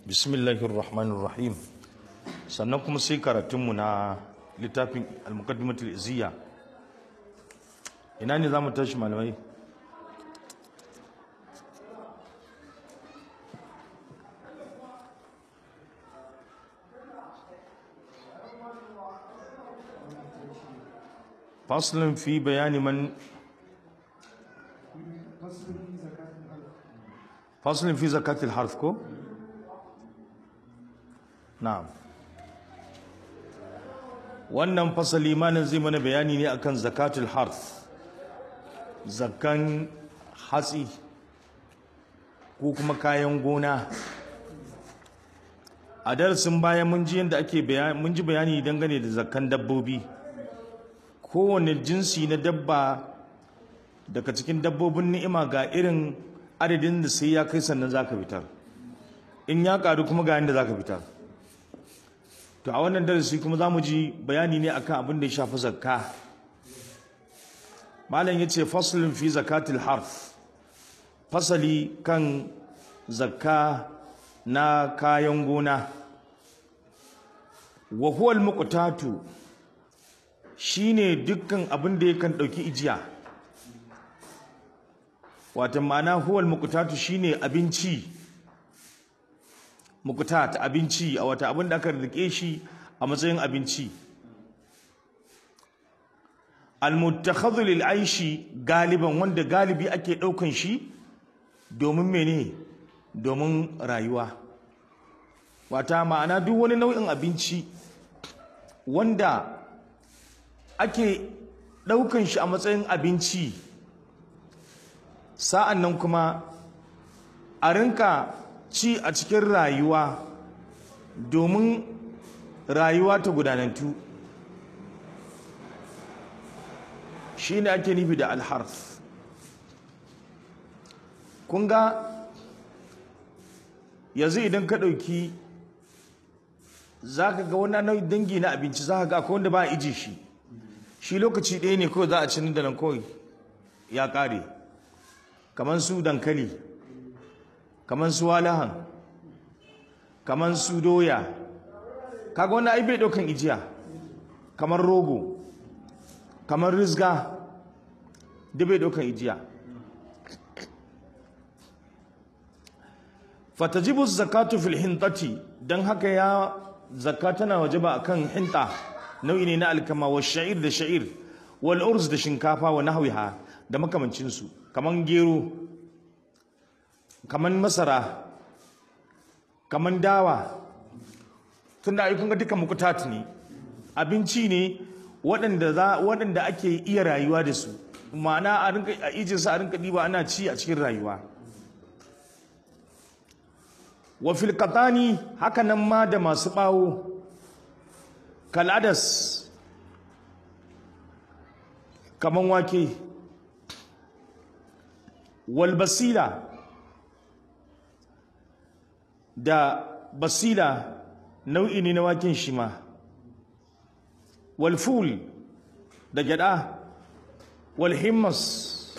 bismillahir rahmanir rahim sannan kuma sai karatunmu na littafin al-muqaddimatul izziya ina ne zamu tashi malamai faslun fi bayani man faslun fi zakatil harf ko na'am wannan fasali malam zai mana bayani ne akan zakatul harf zakan hatsi ko kuma kayan gona a darasin baya mun ji yadda ake bayani mun ji bayani dangane da zakan dabbobi kowane jinsi na dabba daga cikin dabbobin ni'ima ga irin adadin da sai ya kai sannan zaka fitar in ya karu kuma ga yadda zaka fitar to a wannan darasi kuma za mu ji bayani ne akan abin da ya shafi zakka malam ya ce faslun fi zakatil harf fasali kan zakka na kayan gona wa huwa al-muqtatu shine dukkan abin da yakan dauki ijiya wato ma'ana huwa al-muqtatu shine abinci mukutat abinci a wata abin da aka rike shi a matsayin abinci almuttakhadhu lil aishi galiban wanda galibi ake daukan shi domin mene domin rayuwa wata ma'ana duk wani nau'in abinci wanda ake daukan shi a matsayin abinci sa'an nan kuma a rinka ci a cikin rayuwa domin rayuwa ta gudanantu shi ne ake nufi da alharf kun ga yanzu idan ka ɗauki za ka ga wani dangi na abinci za ka ga akwai wanda ba a iji shi shi lokaci ɗaya ne kawai za a cini da nan kawai ya ƙare kamar su dankali kamar su walahan kamar su doya kaga wannan ai bai daukan ijiya kamar rogo kamar rizga da bai daukan ijiya fatajibu zakatu fil hintati dan haka ya zakka na wajaba akan hinta nau'i ne na alkama wa sha'ir da sha'ir wal urz da shinkafa wa nahwiha da makamancin su kaman gero kaman masara kaman dawa tunda ai kun ga duka mukutat ne abinci ne waɗanda za waɗanda ake iya rayuwa da su ma'ana a rinka a ijin sa a rinka diba ana ci a cikin rayuwa wa fil qatani haka nan ma da masu bawo kaladas kaman wake wal basila da basila nau'i ne na waken shi ma walful da gyada walhimmas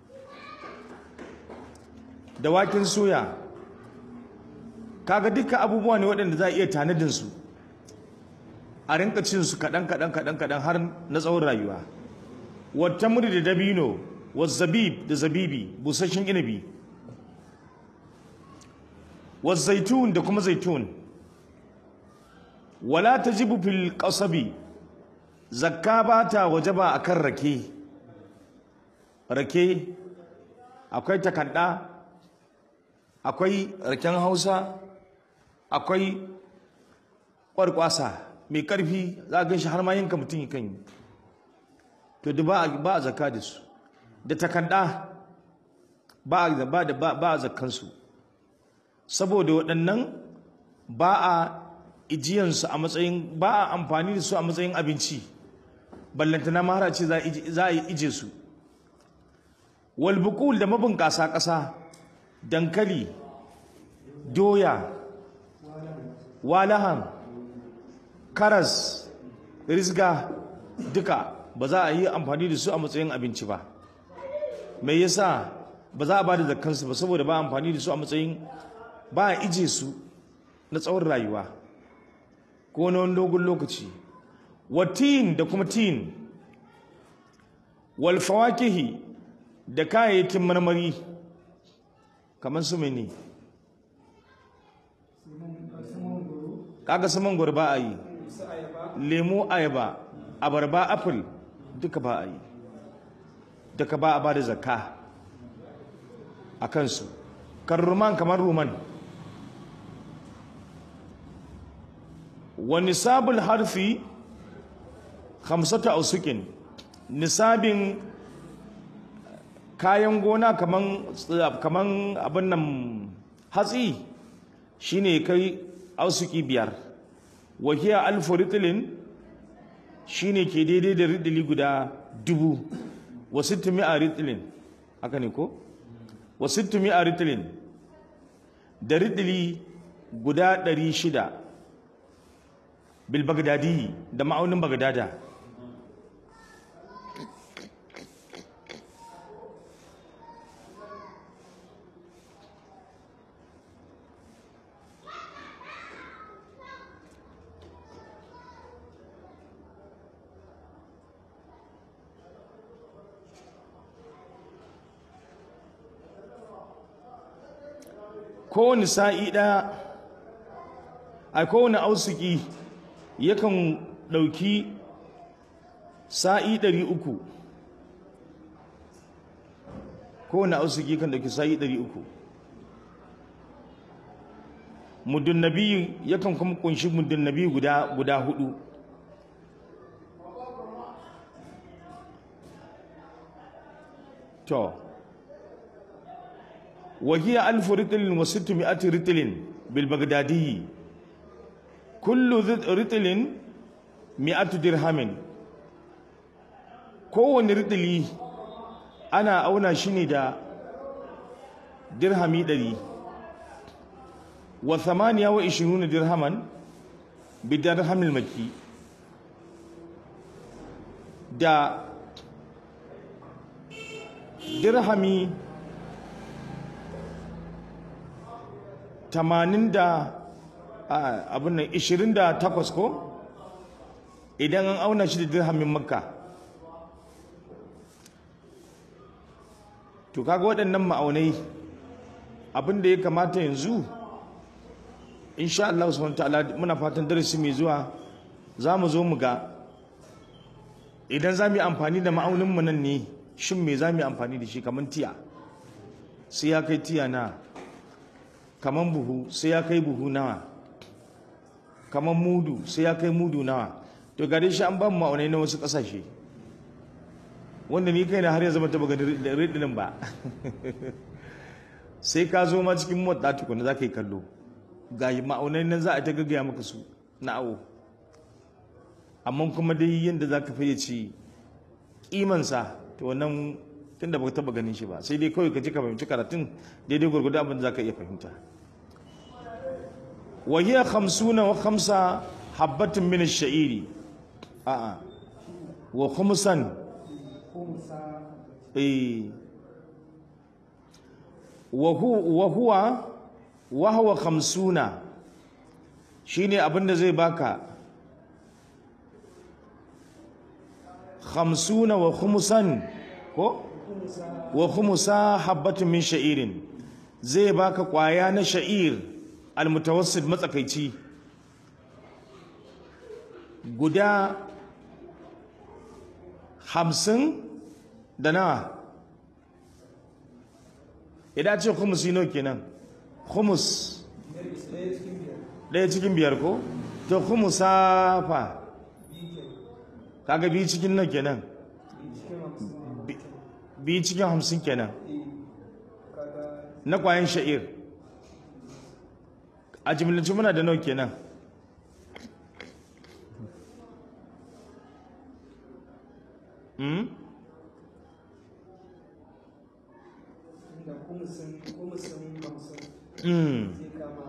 da waken soya kaga duka abubuwa ne waɗanda za a iya tanadinsu a rinka cin su kaɗan kaɗan kaɗan kaɗan har na tsawon rayuwa wata muri da dabino wa zabib da zabibi busasshen inabi والزيتون da kuma zaitun wala tajibu fil qasabi zakka bata wajaba akan rake rake akwai takadda akwai raken Hausa akwai kwarkwasa mai karfi za ga shi har ma yanka mutum kan yi to da ba ba zakka da su da takadda ba ba da ba zakkan su saboda waɗannan ba a ijiyansu a matsayin ba a amfani da su a matsayin abinci ballantana mahara ce za a yi ije su walbukul da mabunƙasa ƙasa dankali doya walahan karas rizga duka ba za a yi amfani da su a matsayin abinci ba mai yasa ba za a ba da zakkansu ba saboda ba amfani da su a matsayin ba a ije su na tsawon rayuwa ko na wani dogon lokaci wa tin da kuma tin wal fawakihi da kayayyakin marmari kamar su mene kaga su mangwaro ba a yi lemu ayaba abarba apple duka ba a yi duka ba a ba da zakka a kansu kan ruman kamar ruman wa nisabul harfi hamsata ausukin nisabin kayan gona kaman kaman abin nan hatsi shine kai ausuki biyar wahiya alfu ritlin shine ke daidai da ridili guda dubu wa sittu mi'a ritlin haka ne ko wa sittu mi'a ritlin da ridili guda ɗari shida bil bagdadi da ma'aunin bagdada kowane sa'i ɗaya a kowane ausuki yakan ɗauki sa'i ɗari uku kowane ausuki kan ɗauki sa'i ɗari uku muddin nabiyu yakan kuma kunshi muddin nabiyu guda guda hudu to وهي ألف رتل وستمائة رتل بالبغدادي كل رتل مئة درهم kowane ritili ana auna shi ne da dirhami ɗari wa thamaniya wa ishiruna dirhaman bi dirhamil maki da dirhami tamanin da abin nan ishirin da takwas ko idan an auna shi da dirhamin makka to kaga waɗannan ma'aunai abin da ya kamata yanzu insha Allah subhanahu ta'ala muna fatan darasi mai zuwa za mu zo mu ga idan za mu yi amfani da ma'aunin mu nan ne shin me za mu yi amfani da shi kamar tiya sai ya kai tiya na kaman buhu sai ya kai buhu nawa kaman mudu sai ya kai mudu nawa to gare shi an ba mu ma'aunai na wasu ƙasashe wanda ni kai na har ya zama taba ganin ridinin ba sai ka zo ma cikin motsa tukuna za ka yi kallo ga ma'aunai nan za a ta gaggaya maka su na awo amma kuma dai yadda za ka fayyace kimansa to wannan tun da baka taba ganin shi ba sai dai kawai ka ji ka fahimci karatun daidai gwargwado abin da za ka iya fahimta wa hiya khamsuna wa khamsa habbatin min ash-sha'iri a'a wa khumsan eh wa huwa wa huwa khamsuna shine abin da zai baka khamsuna wa khumsan ko wa khumsa habbatin min sha'irin zai baka kwaya na sha'ir almutawassit matsakaici guda hamsin da nawa idan ce khumusi nawa kenan khumus ɗaya cikin biyar ko to khumusa fa kaga biyu cikin nawa kenan biyu cikin hamsin kenan na kwayan sha'ir a jimlinci muna da nawa kenan hmm? da kumusin kumusin hamsin Mm. zai kama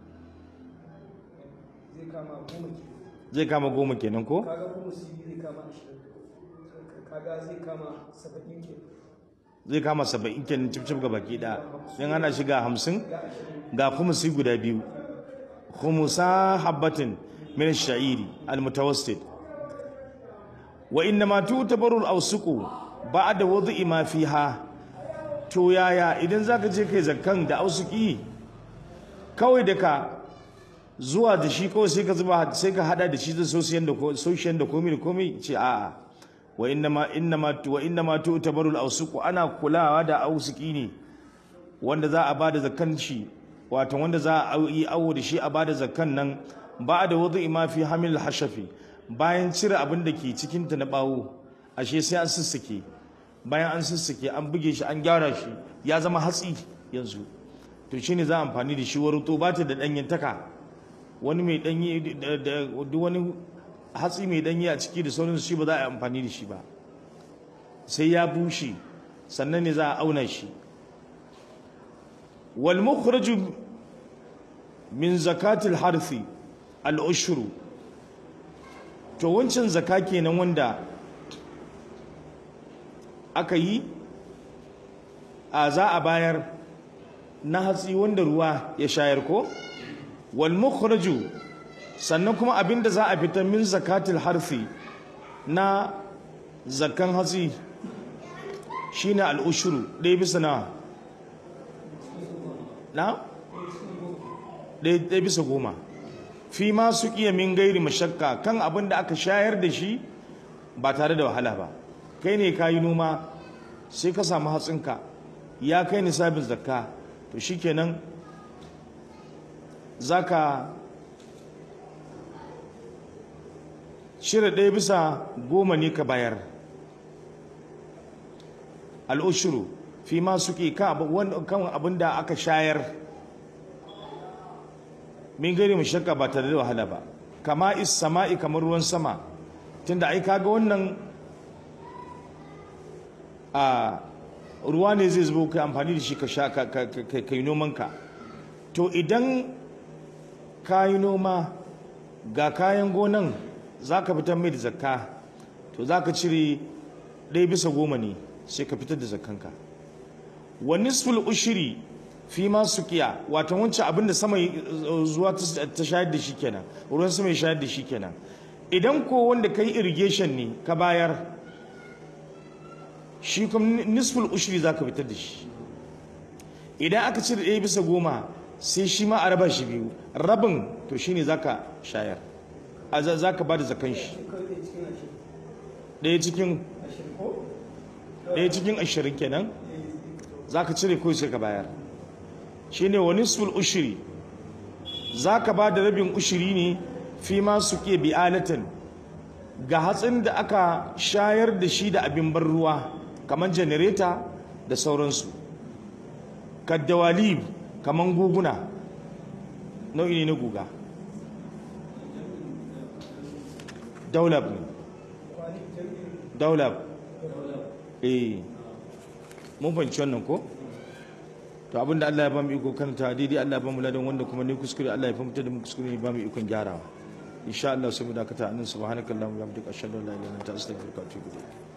zai kama goma ke zai kama goma kenan ko kaga kumusi zai kama ashirin kaga zai kama saba'in ke zai kama saba'in kenan cif cif ga baki ɗaya in ana shiga hamsin ga ashirin ga kuma su guda biyu khumusa habbatin min ash-sha'iri al-mutawassit wa innama tutabaru al-awsuqu ba'da wad'i ma fiha to yaya idan zaka je kai zakkan da ausuki kawai da ka zuwa da shi kawai sai ka zuba sai ka hada da shi da sosiyan da ko sosiyan da komai da komai ce a'a wa innama innama wa innama tutabaru al-awsuqu ana kulawa da ausuki ne wanda za a bada zakkan shi wato wanda za a yi awo da shi a bada zakkan nan ba da wudu ma fi hamil hashafi bayan cire abin da ke cikin ta na bawo ashe sai an sussuke bayan an sussuke an buge shi an gyara shi ya zama hatsi yanzu to shine za a amfani da shi waruto ba ta da danyantaka wani mai danyi da duk wani hatsi mai danyi a ciki da sauransu shi ba za a yi amfani da shi ba sai ya bushe sannan ne za a auna shi wal mukhraju min zakatil harfi al ushru to wancan zaka kenan wanda aka yi a za a bayar na hatsi wanda ruwa ya shayar ko wal mukhraju sannan kuma abinda za a fitar min zakatil harfi na zakan hatsi shine al ushru ɗaya bisa na na ɗaya bisa goma fi ma su iya min gairi mashakka kan abin da aka shayar da shi ba tare da wahala ba kai ne ka yi noma sai ka samu hatsinka ya kai nisabin zakka to shikenan za ka shirya ɗaya bisa goma ne ka bayar al'ushuru fi ma suke kan abin da aka shayar min gari mu shakka ba tare da wahala ba kama is sama'i kamar ruwan sama tunda ai kaga wannan a ruwa ne zai zubo kai amfani da shi ka sha ka yi nomanka to idan ka yi noma ga kayan gonan za ka fitar mai da zakka to za ka cire ɗaya bisa goma ne sai ka fitar da zakkanka wa nisful ushiri fi ma suqiya wato wancan abinda sama zuwa ta shayar da shi kenan ruwan sama ya shayar da shi kenan idan ko wanda kai irrigation ne ka bayar shi kuma nisful ushri zaka fitar da shi idan aka cire ɗaya bisa goma sai shi ma a raba shi biyu rabin to shine zaka shayar a zaka ba da zakan shi ɗaya cikin ɗaya cikin ashirin kenan zaka cire ko sai ka bayar shine wa nisful ushri zaka ba da rabin ushiri ne fi ma suke bi'alatan ga hatsin da aka shayar da shi da abin bar ruwa kamar janareta da sauransu kaddawalib kamar guguna nau'i ne na guga daulab ne daulab eh mun fahimci wannan ko to abinda Allah ya ba mu iko karanta daidai Allah ya ba mu ladan wanda kuma ne kuskure Allah ya fahimta da mu kuskure ne ba mu ikon gyarawa insha Allah sai mu dakata annabi subhanakallahumma wa bihamdika ashhadu an la ilaha illa anta astaghfiruka wa atubu ilayk